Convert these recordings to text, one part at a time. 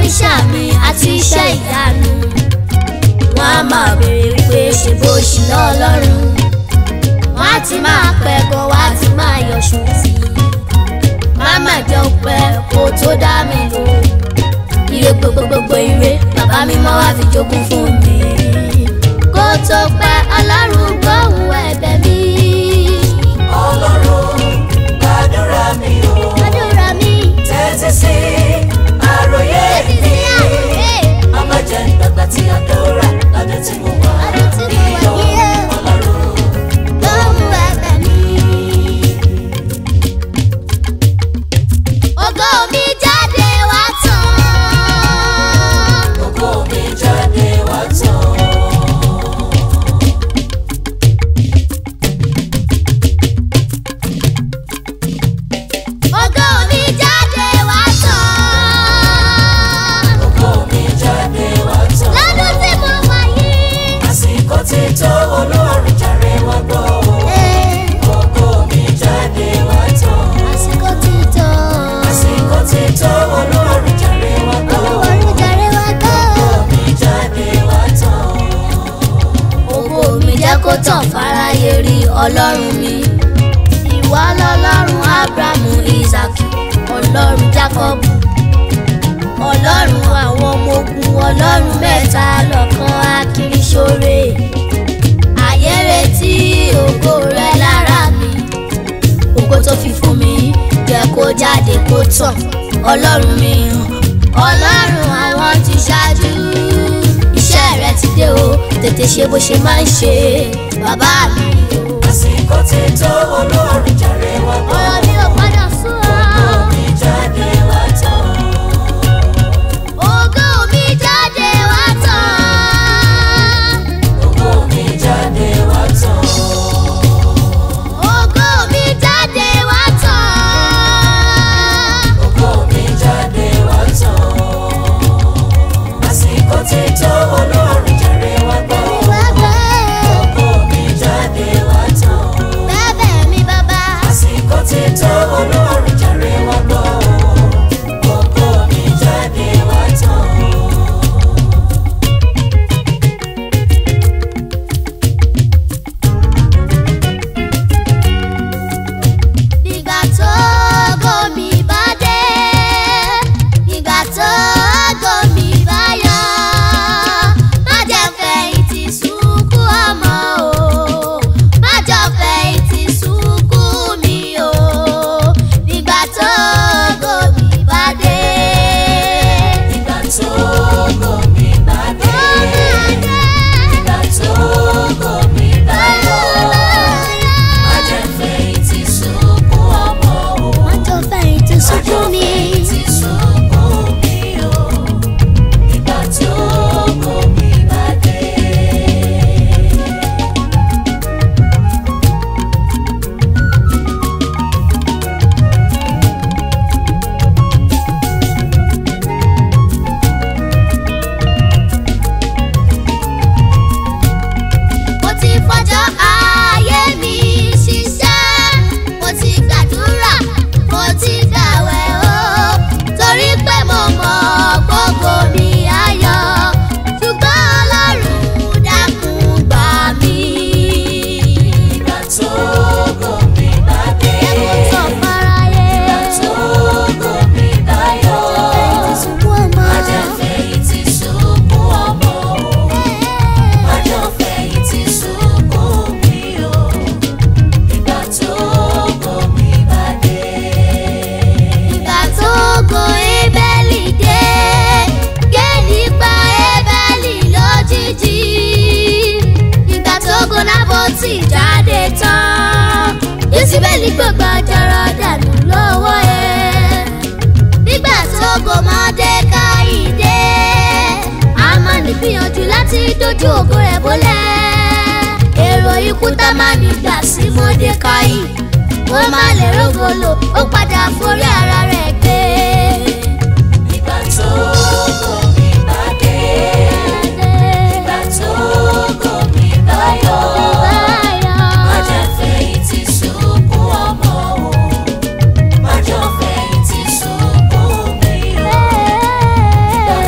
iṣẹ́ àmì àti iṣẹ́ ìyanu wọ́n á máa béèrè pé ṣe bó ṣì lọ́ ọlọ́run wọ́n á ti máa pẹ́gàn wọ́n á ti máa yọ̀ṣù tì í máma jẹ́ ọpẹ́ kó tó dá mi lò ire gbogbogbò ire bàbá mi mọ́ wá fi jogún fún mi kó tó pẹ́ ọlọ́run gbóhùn ẹ̀bẹ̀ mi. ọlọ́run gbàdúrà mi o àdúrà mi tẹ́tí sí àròyé títí mi sí àwòrán ọmọ jẹ́ gbàgbà tí àdúrà lọ́dún tí mo wà Lọ́dún tí mo wà yíyọ yíyọ. ọlọ́run. gbóhùn ẹ̀bẹ̀ mi. ògo mi jáde wá tán. Ògo mi jáde wá tán. ògo mi jáde wá tán. Ògo mi jáde wá tán. lọ́dún tí mo wà yìí. Àsìkò ti tó olóòrùn jàre wá gbọ́ o. Ògo mi jáde wá tán. àsìkò ti tó. Àsìkò ti tó olóòrùn jàre wá gbọ́ o. olùwàrú jàre wá gbọ́. Ògo mi jáde wá tán. ògo mi jẹ́ kó tàn fáráyé rí ọlọ́run mi. ìwọ lọ́lọ́run abrahamu isaac ọlọ́run jacob ọlọ́run àwọn ọmọ ogun ọlọ́run mẹ́ta lọ́kan akiriṣore. ayé retí ògo rẹ lára mi ògo tó fi fún mi jẹ́ kó jáde kó tàn ọlọ́run mi ọlọ́run àwọn ti ṣáájú iṣẹ́ rẹ ti dé o tètè ṣe bó ṣe máa ń ṣe bàbá mi o. Àsìkò ti tó olóòrùn jàre wá gbọ́ ọ̀rọ̀ o. mi ò padà sún Ògo ọ́. mi jáde wá tán. ògo mi jáde wá tán. Ògo mi jáde wá tán. ògo mi jáde wá tán. Ògo mi jáde wá tán. Àsìkò ti tó olóòrùn jàre wá gbọ́ o. Ògo mi jáde wá tán. bẹ́ẹ̀ mi bàbá. Àsìkò ti tó olóòrùn jàre wá gbọ́ o. Ògo mi jáde wá tán. Nígbà tó gómi bá dé, nígbà tó gómi bá yọ, má jẹ́ fẹ̀yìntì sunkún ọmọ o, má jọ fẹ̀yìntì sunkún mi o. Nígbà tó gómi bá dé, Ìgbà tó ògo mi bá dé. Ìgbà tó ògo mi bá yọ. Má jẹ́ fẹ̀yìntì sunkún ọmọ o. má jọ fẹ̀yìntì sunkún mi. Ti sunkún mi o. Ìgbà tó ògo mi bá dé. mo ti fọjọ́ ayé mi ṣiṣẹ́ mo ti gbàdúrà mo ti gbàwẹ̀ o torí pé mo mọ̀ gbogbo mi ayọ̀ ṣùgbọ́n ọlọ́run dákun gbà mí. Ìgbà tó ògo mi bá dé. ẹkún tó fáráyé Ìgbà tó ògo mi bá yọ. ẹ̀yìn sunkún ọmọ. Má jẹ́ fẹ̀yìntì sunkún ọmọ o. Má jẹ́ fẹ̀yìntì sunkún mi o. Ìgbà tó ògo mi bá dé. Ìgbà tó go Ébẹ́lì dé, Géèlì pa Ébẹ́lì lójijì. Ìgbà tó go Nábótì jáde tán, Jésíbẹ́lì gbogbo àjàrà dànù lọ́wọ́ ẹ̀. Nígbà tó go Mọ́dékáì dé, Ámánì gbìyànjú láti dojú ògo rẹ̀ bólẹ̀. Èrò ikú tá máa ní gbà sí Mọ́dékáì ó má lè rógolo ó padà forí ara rẹ̀ gbé. Ìgbà tó ògo mi bá dé. Ìgbà tó ògo mi bá yọ. Má jẹ́ fẹ̀yìntì sunkún ọmọ o. Má jẹ́ fẹ̀yìntì sunkún mi o. Ìgbà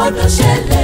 gbọ́dọ̀ ṣẹlẹ̀.